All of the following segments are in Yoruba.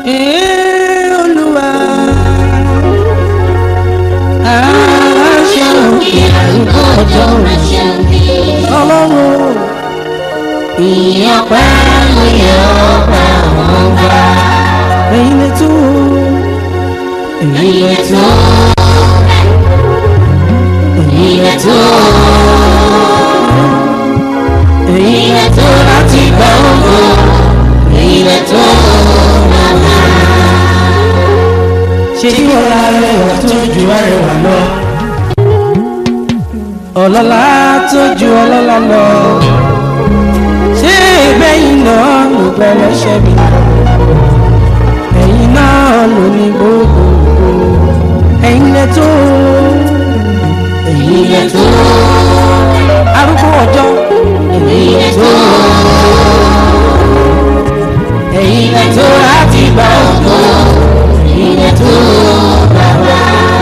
Ee, Olúwa. Aláṣẹ òkè àrùkọ ọjọ́ ọlọ́run. Ìyọ̀pẹ́ ló yẹ ọba àwọn ọba. Ẹ̀yin lè tó. Ẹ̀yin lè tó. Ẹ̀yin lè tó. Ẹ̀yin lè tó láti gba ògo. Ẹ̀yin lè tó bàbá. Ṣé kí wọ́n ra rẹwà tó ju arẹwà lọ? Ọlọ́lá tó ju ọlọ́lá lọ. Ṣé ìgbẹ́yìn náà ló gbẹ lọ́ṣẹ́ mi? Ẹ̀yin náà ló ní gbogbo. Ẹ̀yin lè tó. Ẹ̀yin lè tó. Arúgbó ọjọ́. Ẹ̀yin lè tó. Ẹ̀yin lè tó láti gba ògo. Ẹ̀yin lè tó bàbá.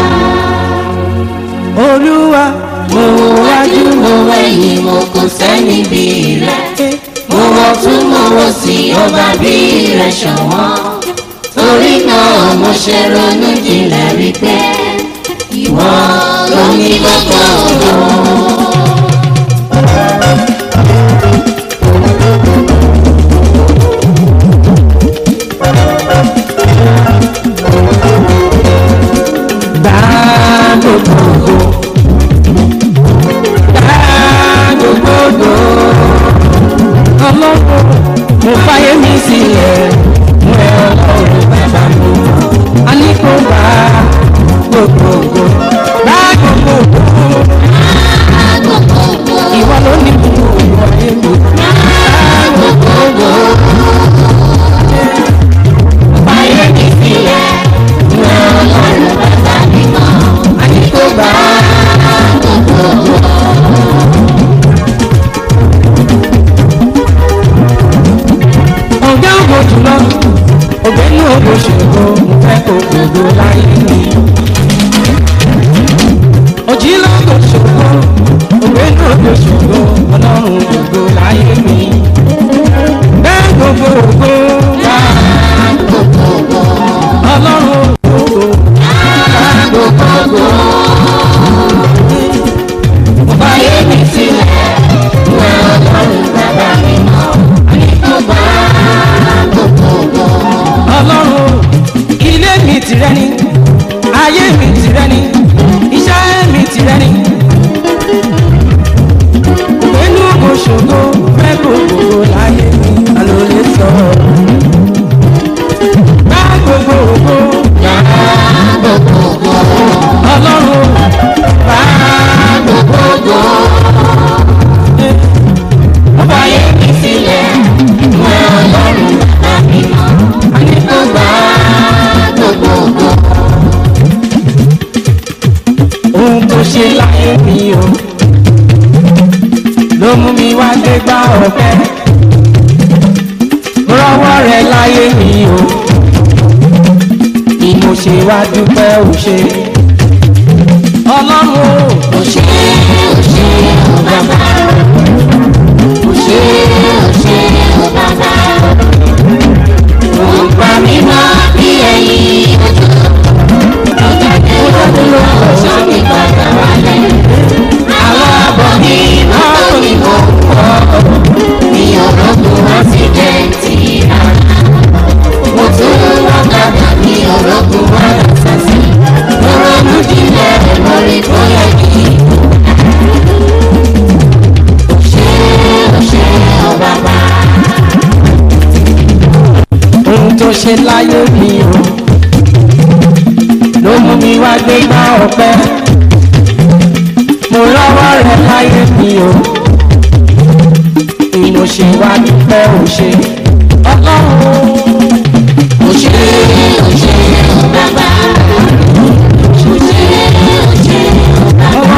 Olúwa mo wájú mo Ẹ̀yin mo kò sẹ́ni bí rẹ̀. Mo wọ tún mo wọ sí ọba bí rẹ̀ ṣọ̀wọ́n. Torí náà mo ṣe ronú jinlẹ̀ rí pé ìwọ ló ní gbogbo ògo. gbà gbogbo gbà gbogbo ọlọ́run mo fàyè mi sílẹ̀ mo ẹ ọlọ́run bàbá mi a ní kó gbà gbogbo gbà gbogbo ìwọ ló ní gbogbo ìwọ ayé mi gbà gbogbo Fàyè mi sílẹ̀, mo ọlọ́run bàbá mi mọ̀. a ní kó gbà ọ̀gá ògbó jùlọ ògbẹ́ni ògbó ṣògo mo fẹ́ kó gbogbo láyé mi. òjì lọ́gbọ̀ ṣògo ògbẹ́ni ògbó ṣògo ọlọ́run gbogbo láyé mi. bẹ́ẹ̀ gbogbo ògbó wá ọlọ́run gbogbo wá gbogbo ògbó. Fàyè mi sílẹ̀, mo ọlọ́run bàbá mi mọ̀. Àní kò bá gbogbo ògo. ọlọ́run ilé mi tìrẹ ni ayé mi tìrẹ ni iṣẹ́ mi tìrẹ ni inú kò ṣògo fẹ́ kó gbogbo láyé mi àlọ́ lè sọ gbá gbogbo ògo gbá Gbogbo ògo. ọlọ́run gbá gbogbo ògo. Fàyè mi sílẹ̀, mo ọlọ́run bàbá mi mọ̀. Àní kò bá gbogbo ògo. ohun tó ṣe láyé mi o ló mú mi wá gbé gbá ọ̀fẹ́ rọwọ́ rẹ láyé mi o ni mo ṣe wá dúpẹ́ ò ṣe ọlọ́run o Ó ṣé, ó ṣé, ó bàbá. Ó ṣé, ó ṣé, ó bàbá. Ó ń pa mí mọ́ bí ẹyin ojú. Ó jáde lọ́dún ọ̀ṣọ́ mi padà wálé. Àwọn àbọ̀ mi mọ́tò ni mo kọ́. Mi ò rọ́gùn ásídẹ̀ǹtì rárá. Mo tún wọ́n kàdà mi ò rọ́gùn wàhálà sásì. Mo ronú jinlẹ̀ lórí bóyá kí ṣe ó ṣe ó bàbá. ohun tó ṣe láyé mi o ló mú mi wá gbé gbá ọ̀pẹ mo rọwọ́ rẹ láyé mi o ni mo ṣe wá dúpẹ́ ò ṣe ọlọ́run Ó ṣe ó ṣe ó bàbá. Ó ṣe ó ṣe ó bàbá.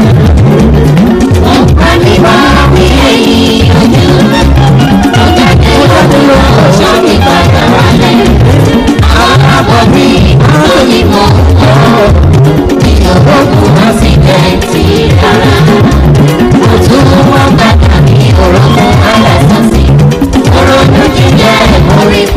Ó ń pa mí wá bí ẹyin ojú. Ó jáde lọ́dún ọ̀ṣọ́ mi padà wálé. Àwọn àbọ̀ mi mọ́tò ni mo kọ́. Mi ò rògùn ásídẹ̀ǹtì rárá. Mo tún wọ́n gbàgbà mi ò rọ́gùn alásàsì. Mo ronú jíjẹ́ mo rí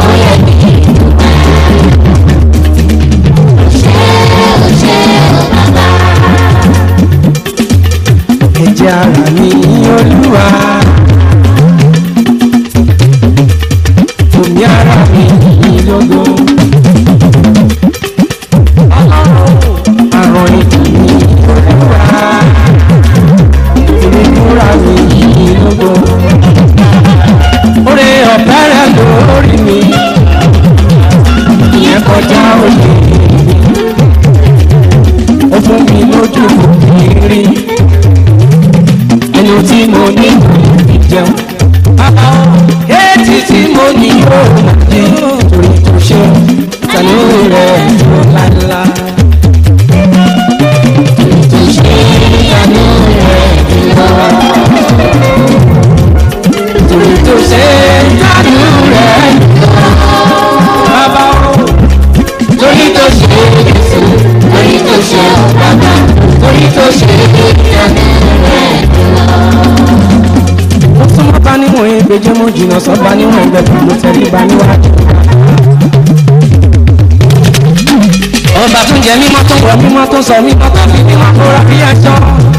tó ṣe ìyanu rẹ̀ lọ. mo tún mọ́ bá níwọ̀n ìgbèjì mo jìnnà sọ́ba níwọ̀n ẹgbẹ̀rún mo tẹ̀lé ba níwájú. ọba tún jẹ mímọ́ tó wọ mímọ́ tó sọ mímọ́ tó fi mímọ́ tó ra bí ẹjọ́.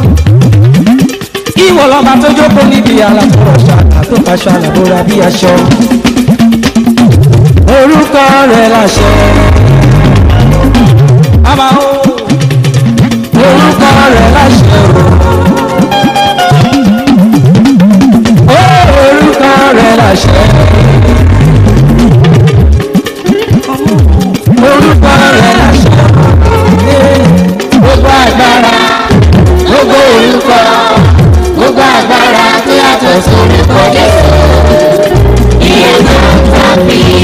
ìwọ lọ́ba tó jókòó níbi àlàfo ṣàtà tó faṣọ àlàbò ra bí aṣọ. orúkọ rẹ̀ láṣẹ. bàbá o orúkọ rẹ̀ láṣẹ o. orúkọ rẹ̀ láṣẹ. orúkọ rẹ̀ láṣẹ. gbogbo agbára Gbogbo orúkọ, gbogbo agbára tó yàtọ̀ sórúkọ Jésù. Ìyẹn náà tàbí